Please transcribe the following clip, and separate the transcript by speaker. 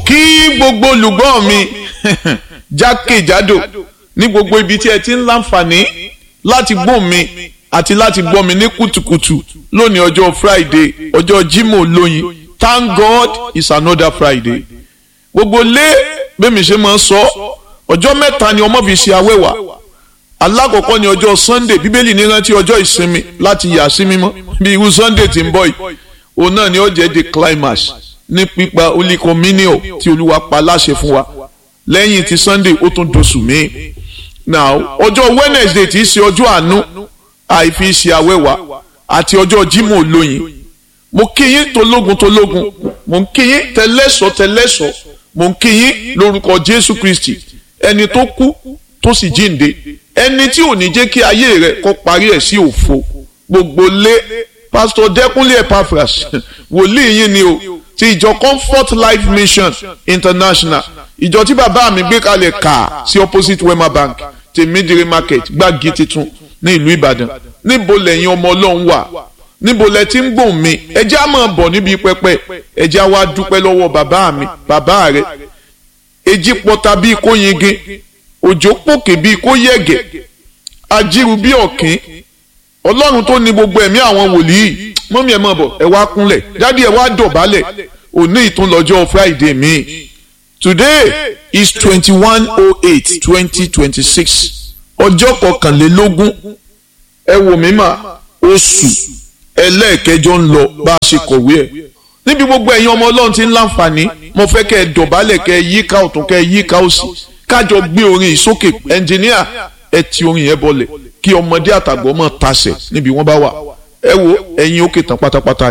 Speaker 1: kí gbogbo olùgbọ́ mi jákèjádò ní gbogbo ibi tí ẹ ti ń láǹfààní láti gbọ́ mi àti láti gbọ́ mi ní kùtùkùtù lónìí ọjọ́ Friday ọjọ́ Jímọ̀ lóyin Thank God it's another Friday gbogbo lé bẹ́mi ṣe máa ń sọ ọjọ́ mẹ́ta ni ọmọ fi ṣe awẹ́wà alákọ̀ọ́kọ́ ni ọjọ́ Sunday bíbélì ní rántí ọjọ́ ìsinmi láti yà sí mímọ́ bí irú Sunday tí ń bọ̀ yìí òun náà ni ó jẹ́ the climax ní pípa olíkọmínìọ̀ tí olúwa pa láṣẹ fún wa lẹ́yìn ti Sunday ó tún dosù míì now ọjọ́ Wednesday tí í ṣe ọjọ́ àánú àìfi ṣe awẹ́wà àti ọjọ́ Jímọ̀ olóyin mo kí yín tológun tológun mo ń kí yín tẹlẹ́sọ̀ tẹlẹ́sọ̀ mo ń kí yín lórúkọ Jésù Kristi ẹni tó kú tó sì jíǹde ẹni tí ò ní jẹ́ kí ayé rẹ̀ kó parí ẹ̀ sí òfo gbogbo lé pásítọ̀ Dẹ́kúnlé Epaphras wòlíì yín ni o ti ìjọ Comfort Life Mission International ìjọ tí bàbá mi gbé kalẹ̀ kà sí opposite Wema Bank tèmídìrí market gbági titun ní ìlú Ìbàdàn níbo lẹ́yìn ọmọ Ọlọ́run wà níbo lẹ ti ń gbòòn mi ẹjẹ́ á máa bọ̀ níbi pẹpẹ ẹjẹ́ á wá dúpẹ́ lọ́wọ́ bàbá mi bàbá rẹ̀ èjì pọta bíi kó yingin òjò pòkè bíi kó yẹ̀gẹ̀ ajíru bíi ọ̀kín ọlọ́run tó ní gbogbo ẹ̀mí àwọn wòlíì mọ́mí ẹ̀ máa bọ̀ ẹ wá kúnlẹ̀ dádì ẹ wá dọ̀bálẹ̀ òní ìtúnlọ́jọ́ friday mi today is twenty one oh eight twenty twenty six ọjọ́ kọkànlélógún ẹ wò mí mà oṣù ẹlẹ́ẹ̀kẹjọ ń lọ bá a ṣe kọ̀wé ẹ̀ níbi gbogbo ẹ̀yin ọmọ ọlọ́run ti ń láǹfààní mo fẹ́ kẹ́ ẹ dọ̀bálẹ̀ kẹ́ ẹ yíká ọ̀tún kẹ́ ẹ yíká òsì kájọ gbé orin ìsókè ẹnjìníà ẹ ti orin yẹn bọlẹ̀ kí ọmọdé àtàgbọ́ mọ̀ tasẹ̀ níbi wọ́n bá wà ẹ wo ẹ̀yin òkè tán pátápátá